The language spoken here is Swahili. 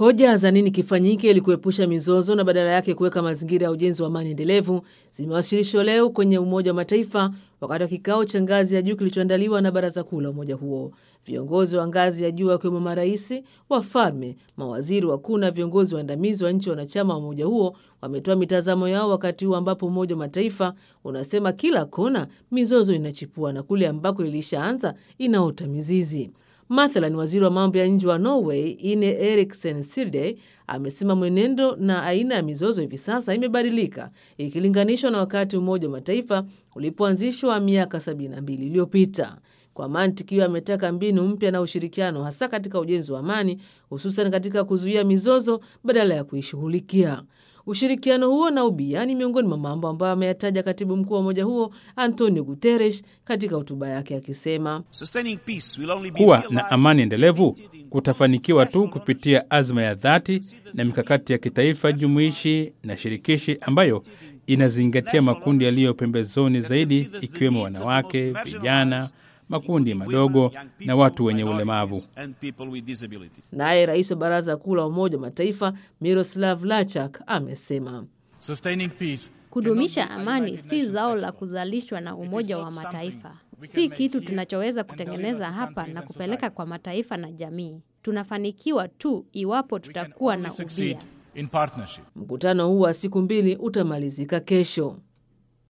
Hoja za nini kifanyike ili kuepusha mizozo na badala yake kuweka mazingira ya ujenzi wa amani endelevu zimewasilishwa leo kwenye Umoja wa Mataifa wakati wa kikao cha ngazi ya juu kilichoandaliwa na Baraza Kuu la umoja huo. Viongozi wa ngazi ya juu wakiwemo marais, wafalme, mawaziri wakuu na viongozi waandamizi wa nchi wanachama wa umoja huo wametoa mitazamo yao wakati huu ambapo Umoja wa Mataifa unasema kila kona mizozo inachipua na kule ambako ilishaanza inaota mizizi. Mathalan, waziri wa mambo ya nje wa Norway Ine Eriksen Søreide amesema mwenendo na aina ya mizozo hivi sasa imebadilika ikilinganishwa na wakati Umoja wa Mataifa ulipoanzishwa miaka 72 iliyopita. Kwa mantiki hiyo, ametaka mbinu mpya na ushirikiano, hasa katika ujenzi wa amani, hususan katika kuzuia mizozo badala ya kuishughulikia. Ushirikiano huo na ubia ni miongoni mwa mambo ambayo ameyataja katibu mkuu wa umoja huo Antonio Guterres katika hotuba yake akisema, kuwa na amani endelevu kutafanikiwa tu kupitia azma ya dhati na mikakati ya kitaifa jumuishi na shirikishi ambayo inazingatia makundi yaliyo pembezoni zaidi, ikiwemo wanawake, vijana makundi madogo na watu wenye ulemavu. Naye rais wa baraza kuu la Umoja wa Mataifa Miroslav Lachak amesema kudumisha amani si zao la kuzalishwa na Umoja wa Mataifa, si kitu tunachoweza kutengeneza hapa na kupeleka kwa mataifa na jamii. Tunafanikiwa tu iwapo tutakuwa na ubia. Mkutano huu wa siku mbili utamalizika kesho.